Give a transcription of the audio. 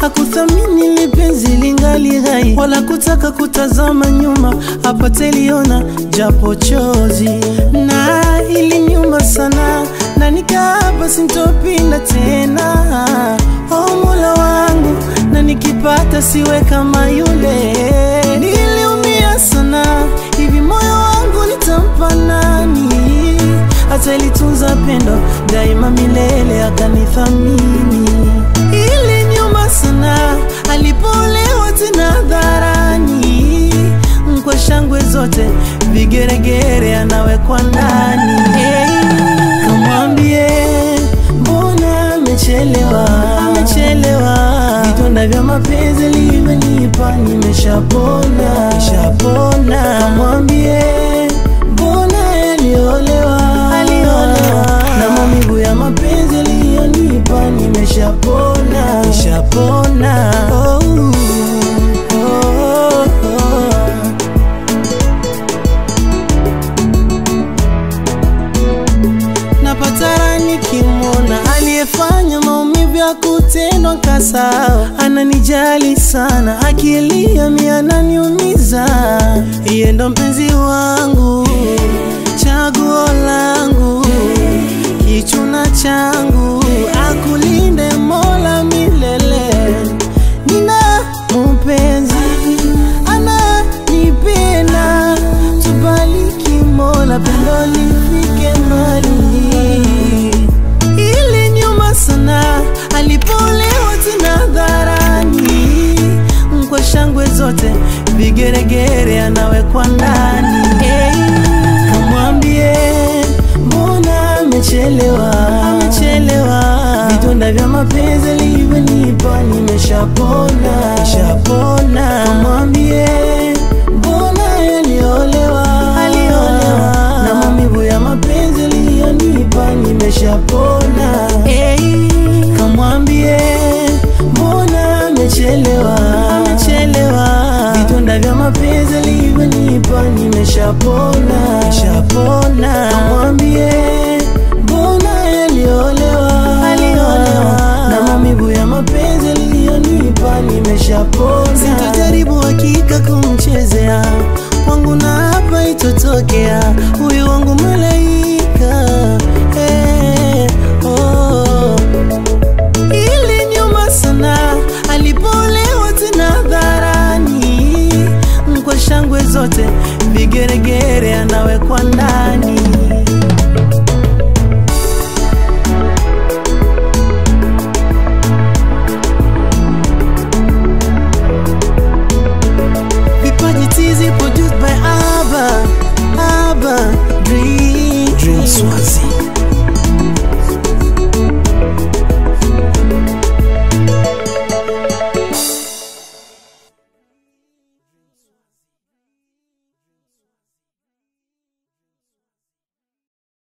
hakuthamini lipenzi lingali hai, wala kutaka kutazama nyuma apate liona japo chozi, na ili nyuma sana na nikaapa sintopinda tena. O Mola wangu, na nikipata siwe kama yule. Niliumia sana, hivi moyo wangu nitampa nani? Hata ilitunza pendo daima milele, akanithamini. Ili nyuma sana, alipolewa tena hadharani, kwa shangwe zote, vigeregere anawekwa ndani. Hey, kamwambie mbona amechelewa, amechelewa. Vidonda vya mapenzi livyonipa nimeshapona, nimeshapona. Kamwambie mbona aliolewa, aliolewa. Na maumivu ya mapenzi aliyonipa nimeshapona, nimeshapona. Oh, oh, oh. napatara nikimwona aliyefanya maumivu ya kutendwa kasao, ananijali sana, akilia mi ananiumiza. Iye ndo mpenzi wangu, chaguo langu, kichuna changu, akulinde Mola milele. Nina mpenzi ananipenda, tubariki Mola, pendo lifike mbali. Ili nyuma sana, alipolewa tena hadharani, kwa shangwe zote, vigeregere anawekwa ndani. Hey, kamwambie mbona amechelewa, amechelewa. Vidonda vya mapenzi alivyonipa nimeshapona, nimeshapona. Kamwambie mbona aliolewa, aliolewa. Na maumivu ya mapenzi aliyonipa nimeshapona. Hey, kamwambie mbona amechelewa, amechelewa. Vidonda vya mapenzi alivyonipa nimeshapona, nimeshapona. Kamwambie